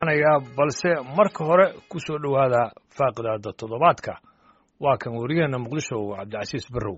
balse marka hore ku soo dhowaada faaqidaada toddobaadka waa kan werigeena muqdisho cabdicasiis barrow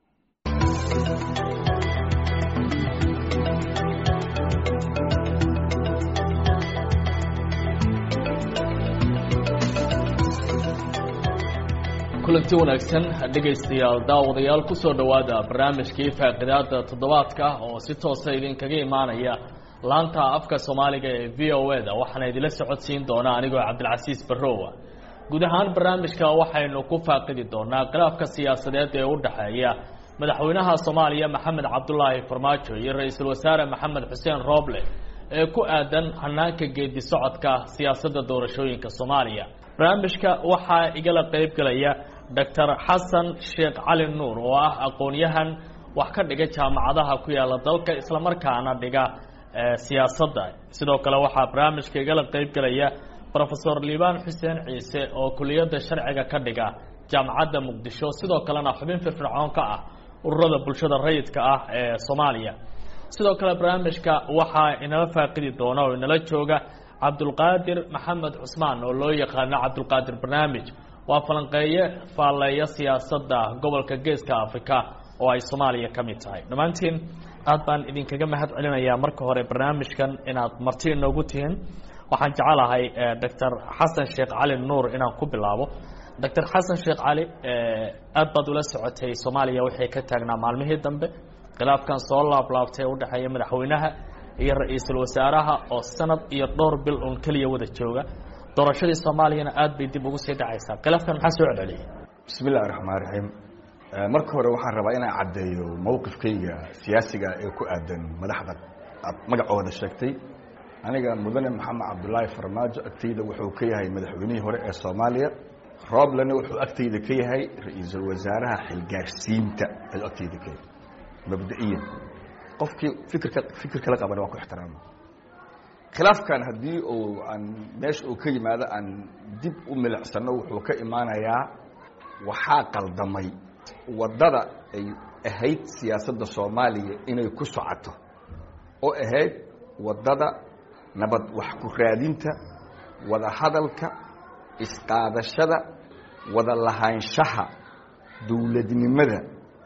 kulanti wanaagsan dhegaystayaal daawadayaal ku soo dhowaada barnaamijkii faaqidaada toddobaadka oo si toosa idinkaga imaanaya laanta afka soomaaliga ee v o e da waxaana idinla socodsiin doonaa anigoo cabdilcasiis barrowa guud ahaan barnaamijka waxaynu ku faaqidi doonaa khilaafka siyaasadeed ee u dhexeeya madaxweynaha soomaaliya maxamed cabdulaahi farmaajo iyo ra-iisul wasaare maxamed xuseen rooble ee ku aadan hanaanka geedi socodka siyaasadda doorashooyinka soomaaliya barnaamijka waxaa igala qeyb gelaya doctor xasan sheekh cali nuur oo ah aqoon-yahan wax ka dhiga jaamacadaha ku yaala dalka islamarkaana dhiga siyaasadda sidoo kale waxaa barnaamijka igala qeyb gelaya rofesor liibaan xuseen ciise oo kuliyadda sharciga ka dhiga jaamacadda muqdisho sidoo kalena xubin firfircoon ka ah ururada bulshada rayidka ah ee soomaaliya sidoo kale barnaamijka waxaa inala faaqidi doona oo inala jooga cabdulqaadir maxamed cusmaan oo loo yaqaano cabdulqaadir barnaamij waa falanqeeye faalleeya siyaasadda gobolka geeska africa oo ay soomaaliya ka mid tahay dhammaantiin aad baan idinkaga mahad celinayaa marka hore barnaamijkan inaad marti inoogu tihiin waxaan jecelahay doctor xasan sheekh cali nuur inaan ku bilaabo doctor xasan sheekh cali aad baad ula socotay soomaaliya waxay ka taagnaa maalmihii dambe khilaafkan soo laablaabtay u dhexeeya madaxweynaha iyo ra-iisul wasaaraha oo sanad iyo dhowr bil uun keliya wada jooga doorashadii soomaaliyana aad bay dib ugu sii dhacaysaa khilaafkan maxaa soo celceliyay bismi illahi raxmaan raxiim marka hore waxaan rabaa inaan caddeeyo mowqifkayga siyaasiga ee ku aadan madaxda aad magacooda sheegtay aniga mudane maxamed cabdulaahi farmaajo agtayda wuxuu ka yahay madaxweynihii hore ee soomaaliya rooblena wuxuu agtayda ka yahay ra-iisul wasaaraha xilgaarsiinta ayuu agtayda ka yahay mabda-iyan qofkii fikirka fikir kala qabana waa ku ixtiraama khilaafkan haddii uu aan meesha uu ka yimaado aan dib u milicsano wuxuu ka imaanayaa waxaa qaldamay waddada ay ahayd siyaasadda soomaaliya inay ku socoto oo ahayd waddada nabad wax ku raadinta wada hadalka isqaadashada wada lahaanshaha dowladnimada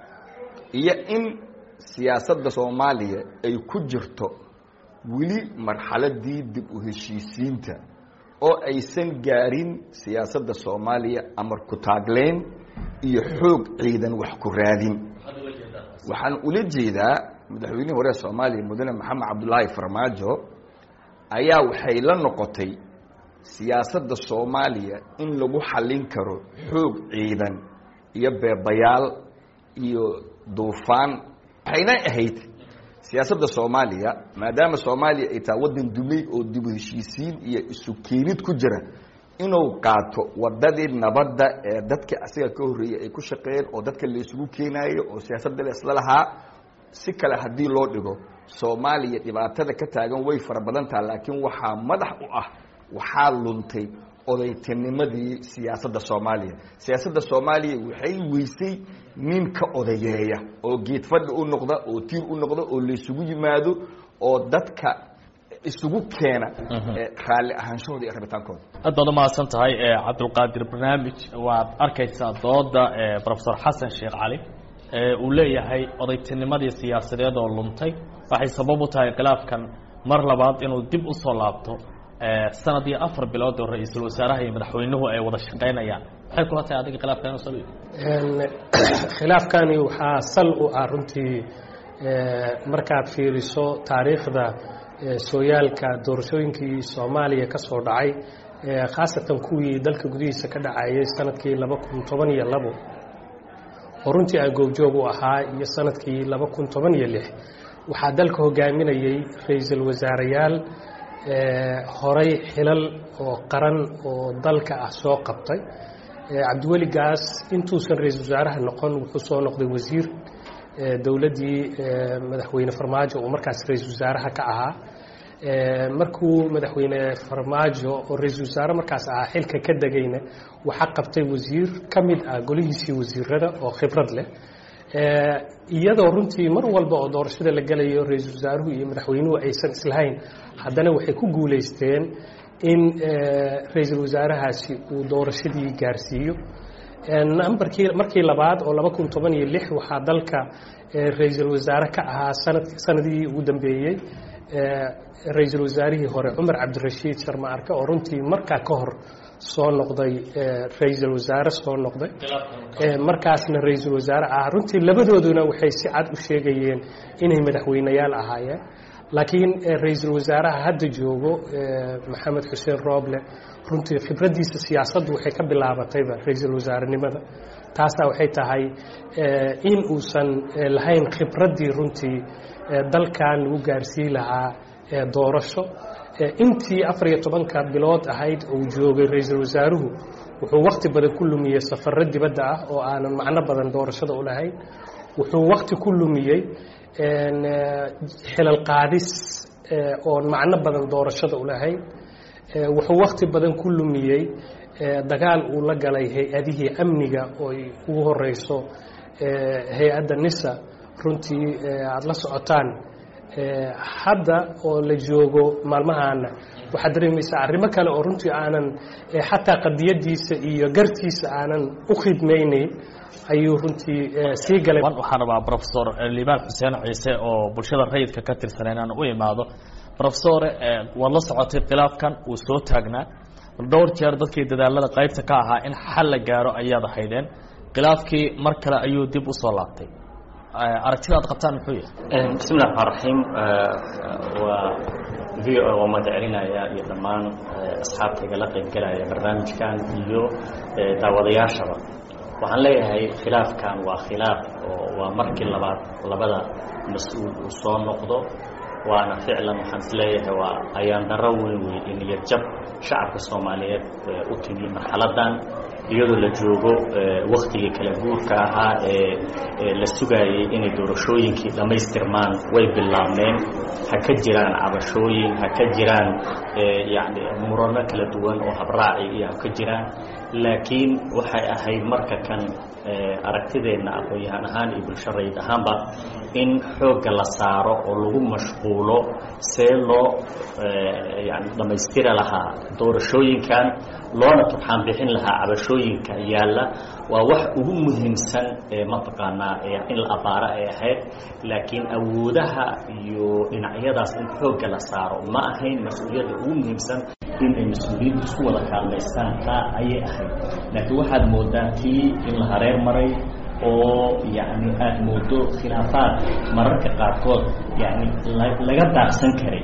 iyo in siyaasadda soomaaliya ay ku jirto weli marxaladii dib u heshiisiinta oo aysan gaarin siyaasadda soomaaliya amar ku taagleyn iyo xoog ciidan wax ku raadin waxaan ula jeedaa madaxweynihii hore soomaaliya mudane maxamed cabdulaahi farmaajo ayaa waxay la noqotay siyaasadda soomaaliya in lagu xallin karo xoog ciidan iyo beebayaal iyo duufaan waxayna ahayd siyaasadda soomaaliya maadaama soomaaliya ay taha waddan dumay oo dibu heshiisiin iyo isu keenid ku jira inuu qaato wadadii nabadda ee dadka asiga ka horreeyey ay ku shaqeeyeen oo dadka la isugu keenaayo oo siyaasadda la isla lahaa si kale haddii loo dhigo soomaaliya dhibaatada ka taagan way fara badan taha laakiin waxaa madax u ah waxaa luntay odaytinimadii siyaasadda soomaaliya siyaasadda soomaaliya waxay weysay nin ka odayeeya oo geed fadhi u noqda oo tiir u noqda oo laysugu yimaado oo dadka isugu keena raalli ahaanshahooda iyo rabitaankooda aad baad umahadsan tahay cabdulqaadir barnaamij waad arkaysaa dooda rofesor xasan sheekh cali uu leeyahay odaytinimadii siyaasadeed oo luntay waxay sabab u tahay khilaafkan mar labaad inuu dib usoo laabto sanad iyo afar bilood oo ra-iisul wasaaraha iyo madaxweynuhu ay wada shaqaynayaan maxay kula tahay adiga khilaafkan inuu sal khilaafkani waxaa sal u ah runtii markaad fiiriso taariikhda sooyaalka doorashooyinkii soomaaliya ka soo dhacay khaasatan kuwii dalka gudihiisa ka dhacayay sanadkii laba kun toban iyo labo oo runtii aan goobjoog u ahaa iyo sanadkii laba kun toban iyo lix waxaa dalka hogaaminayay ra-iisul wasaarayaal horay xilal oo qaran oo dalka ah soo qabtay cabdiweli gaas intuusan ra-iisul wasaaraha noqon wuxuu soo noqday wasiir dowladdii madaxweyne farmaajo uu markaas ra-iisul wasaaraha ka ahaa markuu madaxweyne farmaajo oo ra-iisul wasaare markaas ahaa xilka ka degayna waxaa qabtay wasiir ka mid ah golihiisii wasiirada oo khibrad leh iyadoo runtii mar walba oo doorashada la gelayo ra-iisul wasaaruhu iyo madaxweynuhu aysan islahayn haddana waxay ku guulaysteen in ra-iisul wasaarahaasi uu doorashadii gaarsiiyo nambarkii markii labaad oo laba kun toban iyo lix waxaa dalka ra-iisul wasaare ka ahaa sanad sanadihii ugu dambeeyey ra-iisul wasaarihii hore cumar cabdirashiid sharma arke oo runtii markaa ka hor soo noqday ra-iisul wasaare soo noqday markaasna ra-iisul wasaare ah runtii labadooduna waxay si cad u sheegayeen inay madaxweyneyaal ahaayeen laakiin ra-iisul wasaaraha hadda joogo maxamed xuseen rooble runtii khibraddiisa siyaasaddu waxay ka bilaabatayba ra-iisul wasaarenimada taasaa waxay tahay in uusan lahayn khibraddii runtii dalkan lagu gaarsii lahaa doorasho intii afar iyo tobanka bilood ahayd uu joogay ra-iisul wasaaruhu wuxuu wakti badan ku lumiyey safarro dibadda ah oo aanan macno badan doorashada u lahayn wuxuu wakti ku lumiyey xilal qaadis oon macno badan doorashada u lahayn wuxuu wakti badan ku lumiyey dagaal uu la galay hay-adihii amniga oo ay ugu horeyso hay-adda nisa runtii aada la socotaan hadda oo la joogo maalmahaana waxaad dareemaysaa arrimo kale oo runtii aanan xataa qadiyadiisa iyo gartiisa aanan u khidmaynayn ayuu runtii sii galay waxaan rabaa rofesor liibaan xuseen ciise oo bulshada rayidka ka tirsan inaan u imaado rofesore waad la socotay khilaafkan uu soo taagnaa dhowr jeer dadkii dadaalada qaybta ka ahaa in xal la gaaro ayaad ahaydeen khilaafkii mar kale ayuu dib usoo laabtay aragtida ad qabtaan muxuu yahay bismi llahi raxmaan raxiim waa v o waa mahadcelinaya iyo dhammaan asxaabtayga la qaybgelaya barnaamijkan iyo daawadayaashaba waxaan leeyahay khilaafkan waa khilaaf oo waa markii labaad labada mas-uul uu soo noqdo waana ficlan waxaan is leeyahay waa ayaan darro weyn wey in iyo jab shacabka soomaaliyeed u timi marxaladan iyadoo la joogo waktigii kala guurka ahaa ee la sugaayey inay doorashooyinkii dhammaystirmaan way bilaabmeen ha ka jiraan cabashooyin ha ka jiraan yani murano kala duwan oo habraaci iyo ha ka jiraan laakiin waxay ahayd marka kan aragtideenna aqoon-yahaan ahaan iyo bulsho rayid ahaanba in xoogga la saaro oo lagu mashquulo see loo yani dhammaystiri lahaa doorashooyinkan loona turxaan bixin lahaa cabashooyinka yaalla waa wax ugu muhiimsan ee mataqaanaa in la abaaro ay ahayd laakiin awoodaha iyo dhinacyadaas in xoogga la saaro ma ahayn mas-uuliyadda ugu muhiimsan in ay mas-uuliyiintu isku wada kaalmaystaan taa ayay ahayd laakiin waxaad moodaa tii in la hareer maray oo yani aada moodo khilaafaad mararka qaarkood yani laga daaqsan karay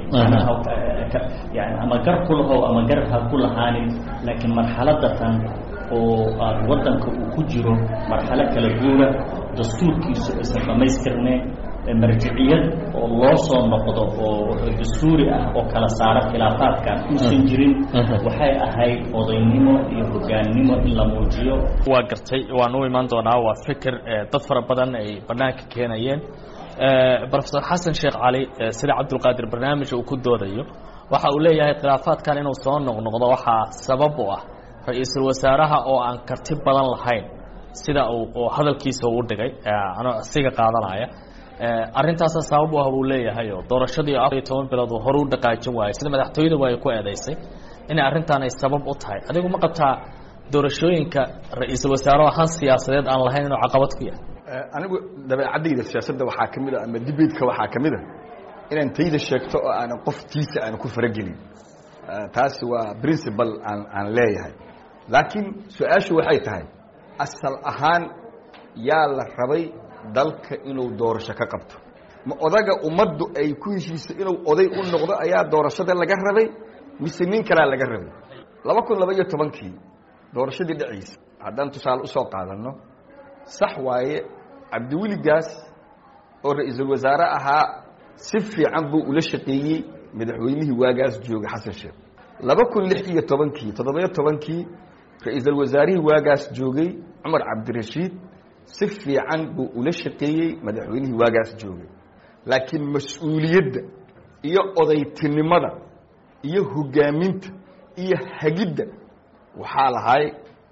yani ama gar ku lahow ama gar ha ku lahaanin laakiin marxaladatan oo aada waddanka uu ku jiro marxalo kala guura dastuurkiisu aysan dhammaystirneen marjiciyad oo loo soo noqdo oo dastuuri ah oo kala saara khilaafaadkan uusan jirin waxay ahayd odaynimo iyo hogaannimo in la muujiyo waa gartay waan u imaan doonaa waa fikir dad fara badan ay banaanka keenayeen rofesor xasan sheekh cali sida cabdulqaadir barnaamija uu ku doodayo waxa uu leeyahay khilaafaadkan inuu soo noqnoqdo waxaa sabab u ah ra-iisul wasaaraha oo aan karti badan lahayn sida uu hadalkiisa uu dhigay anoo siga qaadanaya arrintaasa sabab u ah buu leeyahay oo doorashadii afar iyo toban bilood uu hore u dhaqaajin waayey sida madaxtooyada ay ku eedaysay inay arrintan ay sabab u tahay adigu ma qabtaa doorashooyinka ra-iisul wasaare han siyaasadeed aan lahayn inuu caqabad ku yahay anigu dabeecadayda siyaasadda waxaa ka mid a ama dibeedka waxaa ka mid a inaan tayda sheegto oo aanan qof tiisa aan ku faragelin taasi waa principal aan aan leeyahay laakiin su-aashu waxay tahay asal ahaan yaa la rabay dalka inuu doorasho ka qabto ma odaga ummaddu ay ku heshiiso inuu oday u noqdo ayaa doorashada laga rabay mise nin kalaa laga rabay laba kun laba iyo tobankii doorashadii dhacaysa haddaan tusaale usoo qaadanno sax waaye cabdiweligaas oo ra-iisul wasaare ahaa si fiican buu ula shaqeeyey madaxweynihii waagaas joogay xasan sheekh laba kun lix iyo tobankii toddobiyo tobankii ra-iisul wasaarihii waagaas joogay cumar cabdirashiid si fiican buu ula shaqeeyey madaxweynihii waagaas joogay laakiin mas-uuliyadda iyo odaytinimada iyo hogaaminta iyo hagidda waxaa lahay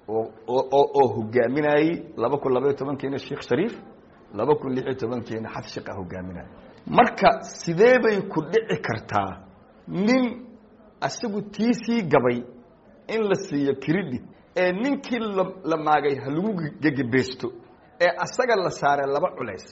oo hogaaminayey laba kun labaiyo tobankiina sheekh shariif laba kun lix iyo tobankiina xasan sheekh a hogaaminaya marka sidee bay ku dhici kartaa nin asagu tiisii gabay in la siiyo credit ee ninkii la maagay ha lagu gegebeesto ee asaga la saaray laba culays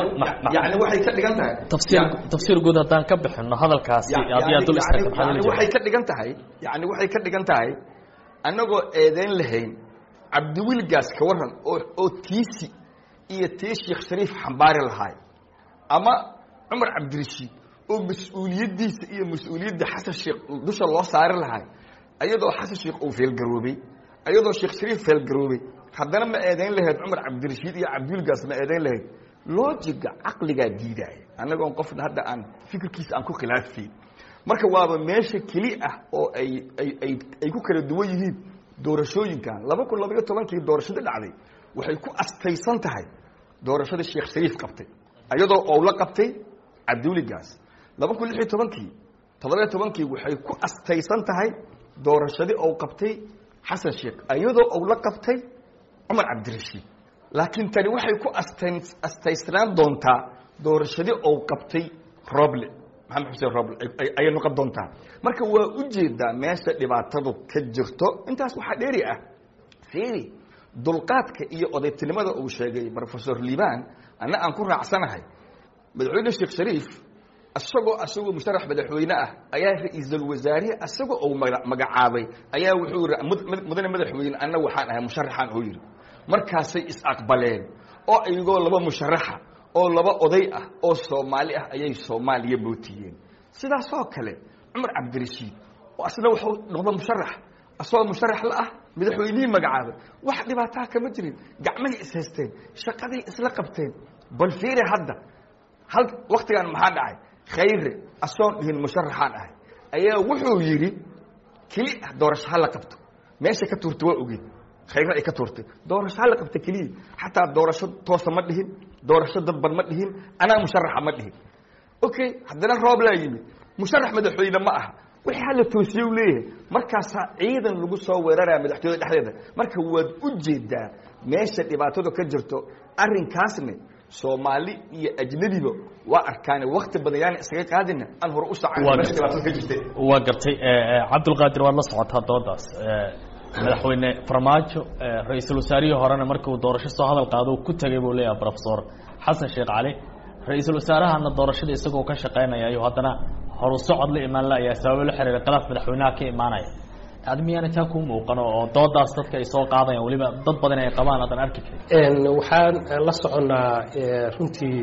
yani waxay ka dhigan tahay tafsiir tafsiir guud haddaan ka bixino hadalkaasi haddii aad dul istaagto maxaa yani waxay ka dhigan tahay yani waxay ka dhigan tahay annagoo eedeyn lahayn cabdiwilgaas ka waran oo oo tiisi iyo tii sheekh shariif xambaari lahaay ama cumar cabdirashiid oo mas-uuliyaddiisa iyo mas-uuliyadda xasan sheekh dusha loo saari lahaay ayadoo xasan sheekh uu feelgaroobay ayadoo sheekh shariif feelgaroobay haddana ma eedayn lahayd cumar cabdirashiid iyo cabdiwilgaas ma eedayn lahayd loojiga caqligaa diidaaya annagoon qofna hadda aan fikirkiisa aan ku khilaafayn marka waaba meesha keli ah oo ay ay ay ay ku kala duwan yihiin doorashooyinkan laba kun labaiyo tobankii doorashadii dhacday waxay ku astaysan tahay doorashadii sheekh shariif qabtay ayadoo owla qabtay cabdiwiligaas laba kun lix iyo tobankii toddobiyo tobankii waxay ku astaysan tahay doorashadii ou qabtay xasan sheekh ayadoo owla qabtay cumar cabdirashiid laakiin tani waxay ku astan astaysnaan doontaa doorashadii ou qabtay roble maxamed xuseen roble ayay noqon doontaa marka waa ujeedaa meesha dhibaatadu ka jirto intaas waxaa dheeri ah fiiri dulqaadka iyo odaytinimada uu sheegay rofesor liban anna aan ku raacsanahay madaxweyne sheekh shariif isagoo asagoo musharax madaxweyne ah ayaa ra-iisul wasaarihi asagoo uu magacaabay ayaa wuxuu yihi mudane madaxweyne anna waxaan ahay musharaxaan oo yidhi markaasay is-aqbaleen oo iyagoo laba musharaxa oo laba oday ah oo soomaali ah ayay soomaaliya bootiyeen sidaasoo kale cumar cabdirashiid oo asna wuxuu noqda musharax asagoo musharax la ah madaxweynihii magacaabay wax dhibaataa kama jirin gacmahay ishaysteen shaqaday isla qabteen bal fiiri hadda hal waktigan maxaa dhacay khayre asoon dhihin musharaxaan ahay ayaa wuxuu yidhi keli ah doorasho ha la qabto meesha ka tuurta waa ogeed khayre ay ka tuurtay doorasho ha la qabta keliya xataa doorasho toosa ma dhihin doorasho dadban ma dhihin anaa musharaxa ma dhihin okay haddana roob laa yimid musharax madaxweyne ma aha wixii hala toosiye u leeyahay markaasaa ciidan lagu soo weeraraya madaxtooyada dhexdeeda marka waad u jeedaa meesha dhibaatadu ka jirto arrinkaasne soomaali iyo ajnabiba waa arkaane wakti badan yaana isaga qaadina aan hore u socon meesha dhibaatada ka jirta waa gartay cabdulqaadir waad la socotaa doodaas madaxweyne farmaajo ra-iisul wasaarihii horena markii uu doorasho soo hadal qaado ku tegay buu leeyahay profesor xasan sheekh cali ra-iisul wasaarahana doorashada isagoo ka shaqaynaya ayuu haddana horu socod la imaan la ayaa sababo la xiriira khilaaf madaxweynaha ka imaanaya adi miyaana taa kuu muuqano oo doodaas dadka ay soo qaadayaan weliba dad badan ay qabaan aadan arki karin waxaan la soconnaa runtii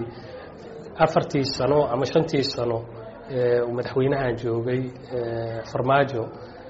afartii sano ama shantii sano uu madaxweynahan joogay farmaajo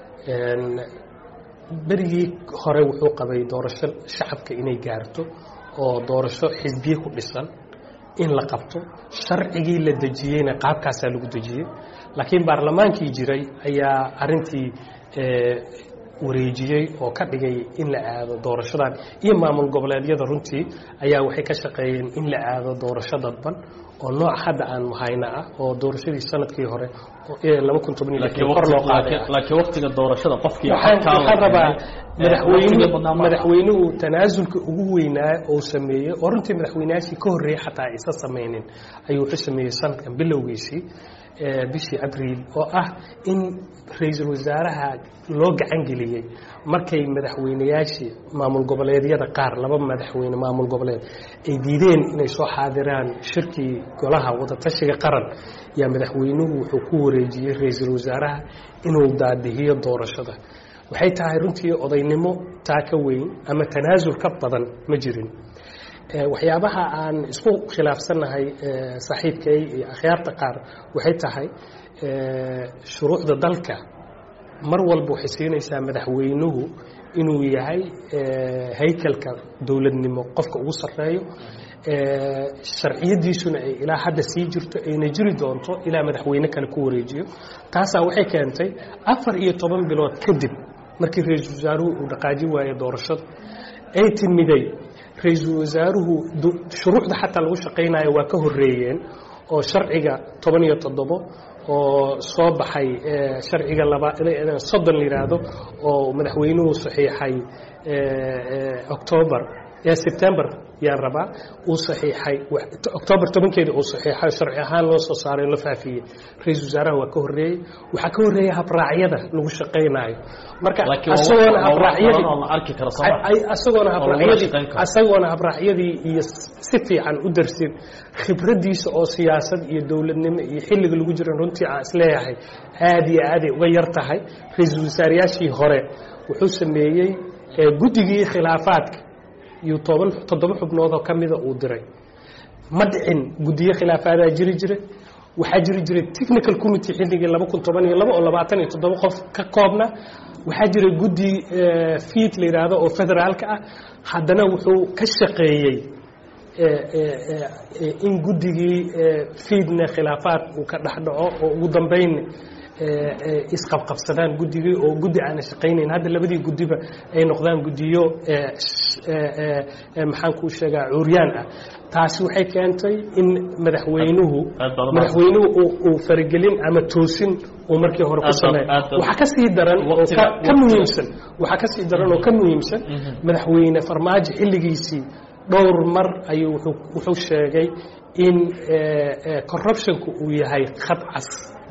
berigii hore wuxuu qabay doorasho shacabka inay gaarto oo doorasho xisbiye ku dhisan in la qabto sharcigii la dejiyeyna qaabkaasaa lagu dejiyey laakiin baarlamaankii jiray ayaa arintii wareejiyey oo ka dhigay in la aado doorashadan iyo maamul goboleedyada runtii ayaa waxay ka shaqeeyeen in la aado doorasho dadban oo nooc hadda aan mahayna ah oo doorashadii sanadkii hore laba kun toban kor loo qaaday laakiin waktiga doorashada qofkii waxaan rabaa madaxweynuhu madaxweynuhu tanaasulka ugu weynaa oo sameeyey oo runtii madaxweynayaashii ka horreeyey xataa aysan samaynin ayuu wuxuu sameeyey sanadkan bilowgiisii bishii abriil oo ah in ra-iisul wasaaraha loo gacan geliyey markay madaxweynayaashii maamul goboleedyada qaar laba madaxweyne maamul goboleed ay diideen inay soo xaadiraan shirkii golaha wadatashiga qaran yaa madaxweynuhu wuxuu ku wareejiyey ra-iisul wasaaraha inuu daadihiyo doorashada waxay tahay runtii odaynimo taa ka weyn ama tanaasul ka badan ma jirin waxyaabaha aan isku khilaafsannahay saaxiibkay iyo akhyaarta qaar waxay tahay shuruucda dalka mar walba waxay siinaysaa madaxweynuhu inuu yahay haykalka dowladnimo qofka ugu sarreeyo sharciyadiisuna ay ilaa hadda sii jirto ayna jiri doonto ilaa madaxweyne kale ku wareejiyo taasaa waxay keentay afar iyo toban bilood kadib markii ra-iisul wasaaruhu uu dhaqaaji waayey doorashada ay timiday ra-iisul wasaaruhu shuruucda xataa lagu shaqaynayo waa ka horeeyeen oo sharciga toban iyo toddobo oo soo baxay sharciga laba soddon la yidhaahdo oo madaxweynuhu saxiixay octoobar ee sebtembar yaan rabaa uu saxiixay octoobar tobankeedii uu saxiixay sharci ahaan loo soo saaray la faafiyey ra-iisul wasaaraha waa ka horreeyey waxaa ka horreeyay habraacyada lagu shaqaynaayo marka asagoona habraacyadii asagoona habraacyadii asagoona habraacyadii iyo si fiican u darsin khibraddiisa oo siyaasad iyo dowladnimo iyo xilliga lagu jira runtii aan isleeyahay aad iyo aaday uga yar tahay ra-iisul wasaarayaashii hore wuxuu sameeyey guddigii khilaafaadka iyo toban toddoba xubnood oo ka mida uu diray ma dhicin guddiyo khilaafaadaa jiri jiray waxaa jiri jiray technical committee xilligii laba kun toban iyo laba oo labaatan iyo toddoba qof ka koobna waxaa jiray guddi fiid la yidhaahdo oo federaalka ah haddana wuxuu ka shaqeeyey in guddigii fiidna khilaafaad uu ka dhex dhaco oo ugu dambayn isqabqabsadaan guddigii oo guddi aana shaqaynayn hadda labadii guddiba ay noqdaan guddiyo maxaan kuu sheegaa cuuryaan ah taasi waxay keentay in madaxweynuhu madaxweynuhu uu faragelin ama toosin uu markii hore ku sameey waxaa ka sii daran oo ka muhiimsan waxaa ka sii daran oo ka muhiimsan madaxweyne farmaajo xilligiisii dhowr mar ayuu wuxuu sheegay in corruptionku uu yahay khad cas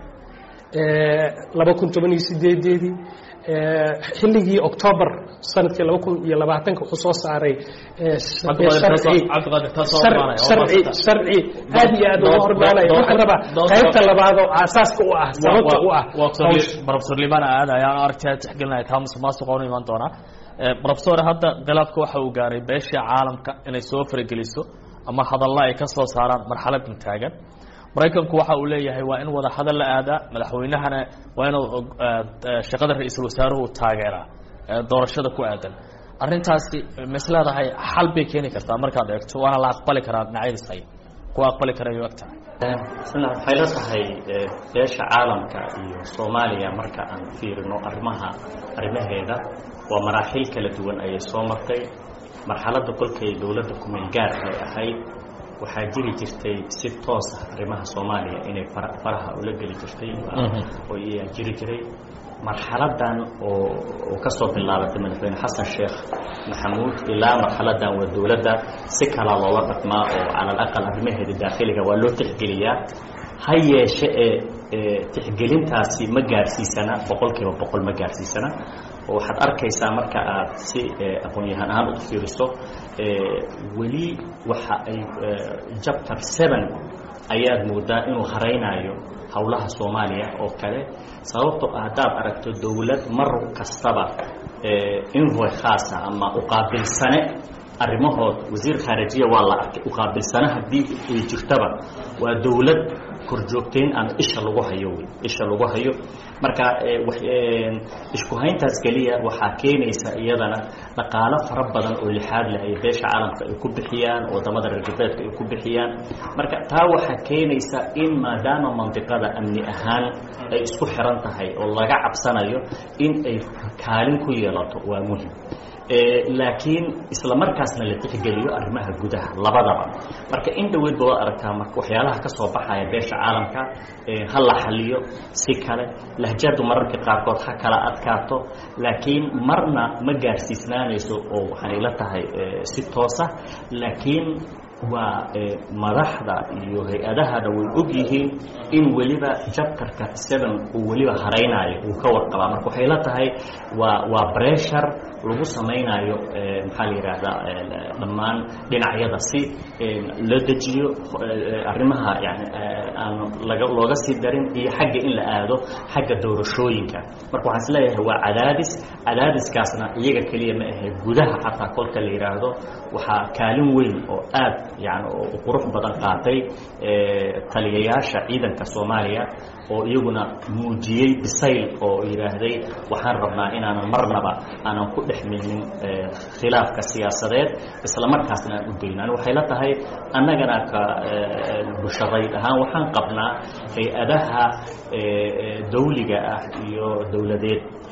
laba kun toban iyo sideedeedii xilligii octoobar sanadkii laba kun iyo labaatanka wuxuu soo saaray sharci sharci aad iyo aad uga hormaanaya waxaan rabaa qaybta labaad oo aasaaska u ah sababta u ah professor liban aad ayaan aragtay tixgelinaya taa musuqmaasuqa u imaan doonaa professor hadda khilaafka waxa uu gaaray beeshii caalamka inay soo farageliso ama hadalla ay ka soo saaraan marxaladan taagan maraykanku waxa uu leeyahay waa in wada hadal la aadaa madaxweynahana waa inuu shaqada ra-iisul wasaaruhu taageeraa doorashada ku aadan arrintaasi mas leedahay xal bay keeni kartaa markaad eegto waana la aqbali karaa dhinacyadiis ay kuwa aqbali kara ay ogtahay waxay la tahay beesha caalamka iyo soomaaliya marka aan fiirino arrimaha arrimaheeda waa maraaxil kala duwan ayay soo martay marxaladda kolkay dowladda kumeel gaar ay ahayd waxaa jiri jirtay si toos ah arrimaha soomaaliya inay faraha ula geli jirtay oo iyaa jiri jiray marxaladan oo oo ka soo bilaabatay madaxweyne xasan sheekh maxamuud ilaa marxaladan waa dowladda si kala loola dhaqmaa oo cala alaqal arrimaheeda daakhiliga waa loo tixgeliyaa ha yeeshe ee tixgelintaasi ma gaarsiisana boqol kiiba boqol ma gaarsiisana oo waxaad arkaysaa marka aad si aqoon-yahaan ahaan u fiiriso weli waxa ay chapter seven ayaad moodaa inuu haraynayo howlaha soomaaliya oo kale sababtoo ah haddaad aragto dowlad mar kastaba invoy khaasa ama uqaabilsane arrimahood wasiir khaarijiya waa la arkay uqaabilsane haddii ay jirtaba waa dowlad korjoogteyn ama isha lagu hayo wey isha lagu hayo marka isku hayntaas keliya waxaa keenaysa iyadana dhaqaalo fara badan oo lixaad leh ay beesha caalamka ay ku bixiyaan wadamada reer galbeedka ay ku bixiyaan marka taa waxaa keenaysa in maadaama mandiqada amni ahaan ay isku xiran tahay oo laga cabsanayo in ay kaalin ku yeelato waa muhim laakiin isla markaasna la tixgeliyo arrimaha gudaha labadaba marka in dhaweyd ba waad aragtaa marka waxyaalaha ka soo baxaya beesha caalamka ha la xaliyo si kale lahjadu mararka qaarkood ha kala adkaato laakiin marna ma gaarsiisnaanayso oo waxaan ila tahay si toosa laakiin waa madaxda iyo hay-adahana way og yihiin in weliba jabtarka seven uu weliba haraynayo uu ka warqabaa marka waxay la tahay waa waa bressure lagu samaynayo maxaa la yidhaahdaa dhammaan dhinacyada si loo dejiyo arrimaha yani aan laga looga sii darin iyo xagga in la aado xagga doorashooyinka marka waxaan is leeyahay waa cadaadis cadaadiskaasna iyaga keliya ma ahe gudaha xataa kolka la yidhaahdo waxaa kaalin weyn oo aad yani oo qurux badan qaatay taliyayaasha ciidanka soomaaliya oo iyaguna muujiyey bisayl oo yidhaahday waxaan rabnaa inaanan marnaba aanan ku dhex milnin khilaafka siyaasadeed isla markaasna aan u dayno ani waxay la tahay annagana ka busharayd ahaan waxaan qabnaa hay-adaha dawliga ah iyo dowladeed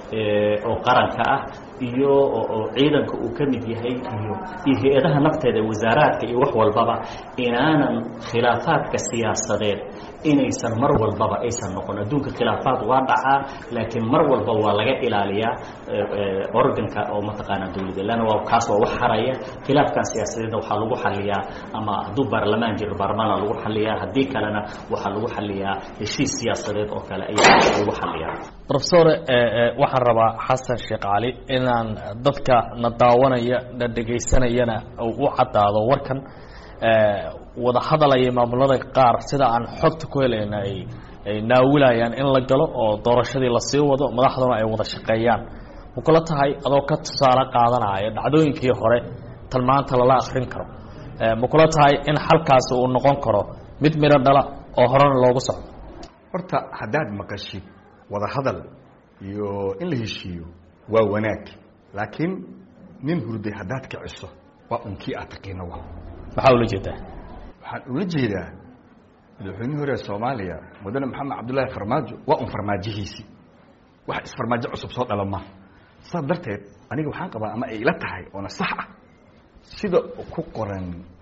oo qaranka ah iyo oo ciidanka uu ka mid yahay iyo iyo hay-adaha nafteeda wasaaraadka iyo wax walbaba inaanan khilaafaadka siyaasadeed inaysan mar walbaba aysan noqon adduunka khilaafaad waa dhacaa laakiin mar walba waa laga ilaaliyaa organka oo mataqaanaa dawladda leanna waa kaas waa wax haraya khilaafkan siyaasadeedna waxaa lagu xaliyaa ama hadduu baarlamaan jiro baarlamaana lagu xaliyaa haddii kalena waxaa lagu xaliyaa heshiis siyaasadeed oo kale ayaa lagu xaliyaa rofesor waxaan rabaa xasan sheekh cali inaan dadka na daawanaya na dhegaysanayana u caddaado warkan wada hadalaya maamulada qaar sida aan xogta ku helayna ay ay naawilayaan in la galo oo doorashadii lasii wado madaxduna ay wada shaqeeyaan ma kula tahay adoo ka tusaale qaadanaya dhacdooyinkii hore tan maanta lala akrin karo ma kula tahay in xalkaasi uu noqon karo mid midho dhala oo horena loogu socdo horta haddaad maqashid wada hadal iyo in la heshiiyo waa wanaag laakiin nin hurday haddaad kiciso waa unkii aad taqiino wa maxaa ula jeedaa waxaan ula jeedaa madaxweynihii hore ee soomaaliya mudane maxamed cabdullaahi farmaajo waa un farmaajihiisii wax isfarmaajo cusub soo dhalama saas darteed aniga waxaan qabaa ama ay ila tahay oona sax ah sida ku qoran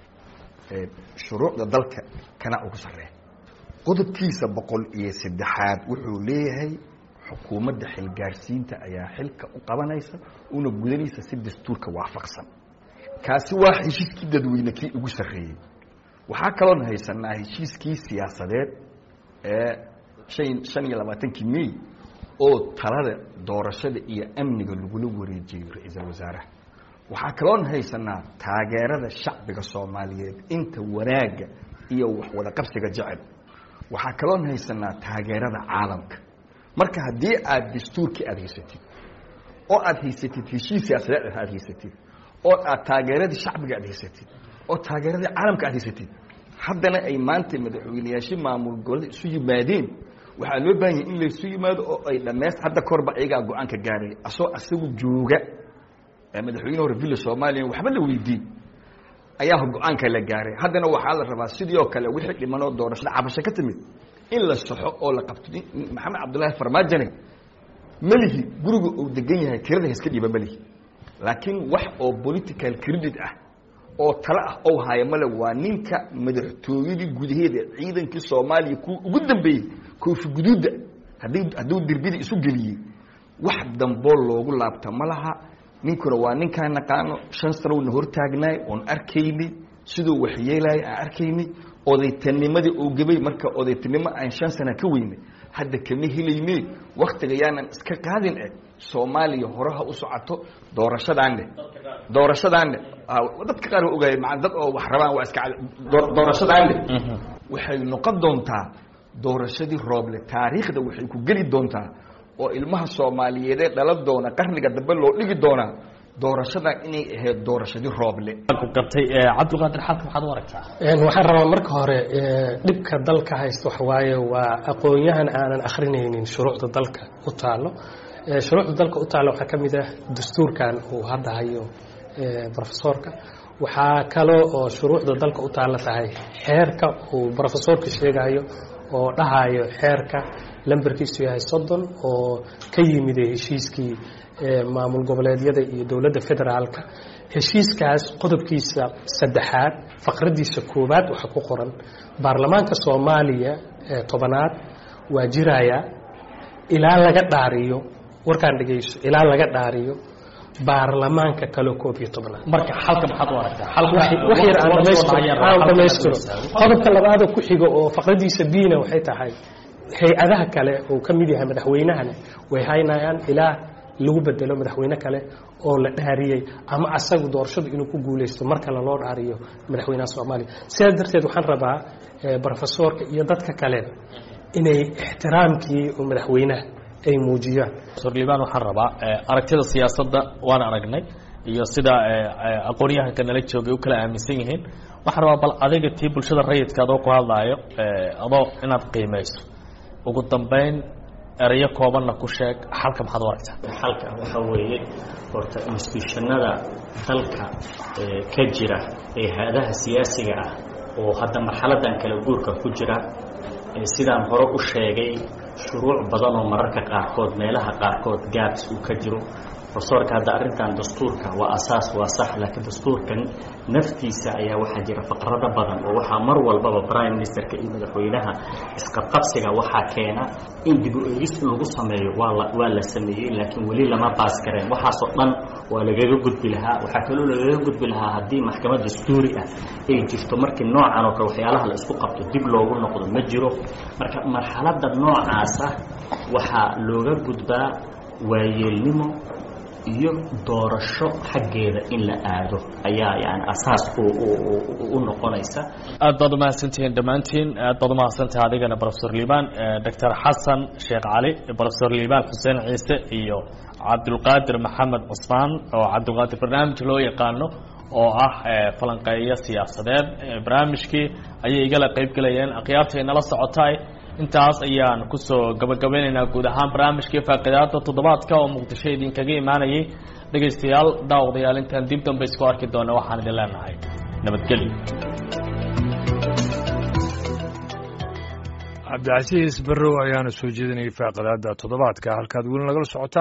shuruucda dalka kana ugu sarreeya qodobkiisa boqol iyo saddexaad wuxuu leeyahay xukuumadda xilgaarsiinta ayaa xilka u qabanaysa una gudanaysa si dastuurka waafaqsan kaasi waa heshiiskii dadweyne kii ugu sarreeyey waxaa kaloon haysanaa heshiiskii siyaasadeed ee an shan iyo labaatankii may oo talada doorashada iyo amniga lagula wareejiyey ra-iisul wasaaraha waxaa kaloon haysanaa taageerada shacbiga soomaaliyeed inta wanaagga iyo waxwada qabsiga jecel waxaa kaloon haysanaa taageerada caalamka marka haddii aad dastuurkii aada haysatid oo aada haysatid heshiis siyaasadeed aad haysatid oo aad taageeradii shacbiga aad haysatid oo taageeradii caalamka aad haysatid haddana ay maanta madaxweyneyaashii maamul gobolada isu yimaadeen waxaa loo baahan yahay in laysu yimaado oo ay dhammayst hadda korba ayagaa go-aanka gaaray asoo asagu jooga madaxweyne hore villa soomaaliya waxba la weydiin ayaa go-aanka la gaaray haddana waxaa la rabaa sidii oo kale wixii dhimanoo doorashada cabasho ka timid in la saxo oo la qabto maxamed cabdullaahi farmaajane melihi guriga uu degan yahay kirada iska dhiiba melihi laakiin wax oo political credit ah oo tale ah ou haayo male waa ninka madaxtooyadii gudaheeda ciidankii soomaaliya kuwa ugu dambeeyey koofi guduudda haddii hadduu dirbidii isu geliyey wax damboo loogu laabta ma laha ninkuna waa ninkaan naqaano shan sanowna hortaagnaay oon arkaynay siduu waxyeelaya aan arkaynay odaytanimadii oo gabay marka odaytanimo aan shan sana ka weynay hadda kama helayne waktiga yaanan iska qaadin eh soomaaliya horeha u socoto doorashadaanne doorashadaanne dadka qaar waa ogaaya maa dad oo wax rabaan waa iska doorashadaanne waxay noqon doontaa doorashadii rooble taariikhda waxay ku geli doontaa oo ilmaha soomaaliyeedee dhalan doona qarniga dambe loo dhigi doonaa doorashadan inay ahayd doorashadii rooble gartay cabdulqaadir xalka maxaad u aragtaa waxaan rabaa marka hore dhibka dalka haysta waxa waaye waa aqoon-yahan aanan akhrinaynin shuruucda dalka u taalo shuruucda dalka u taalo waxaa ka mid ah dastuurkan uu hadda hayo rofesorka waxaa kaloo oo shuruucda dalka u taalla tahay xeerka uu rofesorka sheegayo oo dhahayo xeerka lambarkiisu yahay soddon oo ka yimid heshiiskii maamul goboleedyada iyo dowladda federaalka heshiiskaas qodobkiisa saddexaad faqradiisa koowaad waxaa ku qoran baarlamaanka soomaaliya ee tobanaad waa jiraya ilaa laga dhaariyo warkaan dhegeyso ilaa laga dhaariyo baarlamaanka kaleo koob iyo tobnaad marka xalka maxaad u aragtaa wax yar aan dhamaystiro aan dhamaystiro qodobka labaada ku xiga oo faqradiisa bina waxay tahay hay-adaha kale uu ka mid yahay madaxweynahana way haynayaan ilaa lagu bedelo madaxweyne kale oo la dhaariyey ama asagu doorashadu inuu ku guuleysto mar kale loo dhaariyo madaxweynaha soomaaliya sidaas darteed waxaan rabaa brofesorka iyo dadka kale inay ixtiraamkii madaxweynaha ay muujiyaan liban waxaan rabaa aragtida siyaasadda waan aragnay iyo sida aqoon-yahanka nala joogay u kala aaminsan yihiin waxaan rabaa bal adiga tii bulshada rayidka adoo ku hadlaayo adoo inaad qiimeyso ugu dambeyn erayo koobanna ku sheeg xalka maxaad u aragtaa xalka waxaa weeye horta institutionada dalka ka jira ee hay-adaha siyaasiga ah oo hadda marxaladan kala guurka ku jira sidaan hore u sheegay shuruuc badan oo mararka qaarkood meelaha qaarkood gaabs uu ka jiro profesorka hadda arrintan dastuurka waa asaas waa sax laakiin dastuurkan naftiisa ayaa waxaa jira faqrado badan oo waxaa mar walbaba prime ministerka iyo madaxweynaha isqabqabsiga waxaa keena in dib u eegis lagu sameeyo waa la waa la sameeyey laakiin weli lama baas gareen waxaasoo dhan waa lagaga gudbi lahaa waxaa kaloo lagaga gudbi lahaa haddii maxkamad dastuuri ah ay jirto markii noocan oo kale waxyaalaha la isku qabto dib loogu noqdo ma jiro marka marxaladda noocaasa waxaa looga gudbaa waayeelnimo iyo doorasho xaggeeda in la aado ayaa yani asaas u noqonaysa aad baad umahadsantihiin dhammaantiin aad baad umahadsantahay adigana profesor liibaan doctor xasan sheekh cali profesor liibaan xuseen ciise iyo cabdulqaadir maxamed cusmaan oo cabdulqaadir barnaamij loo yaqaano oo ah falanqeeyo siyaasadeed barnaamijkii ayay igala qeyb gelayeen akhyaarta inala socotay intaas ayaan kusoo gabagabeynaynaa guud ahaan barnaamijkii faaqidaada toddobaadka oo muqdisho idinkaga imaanayay dhegaystayaal daawadayaal intaan dib dambe isku arki doona waxaan idin leenahay nabadgelyo cabdicasiis barrow ayaana soo jeedinayay faaqidaada toddobaadka halkaad weli nagala socotaan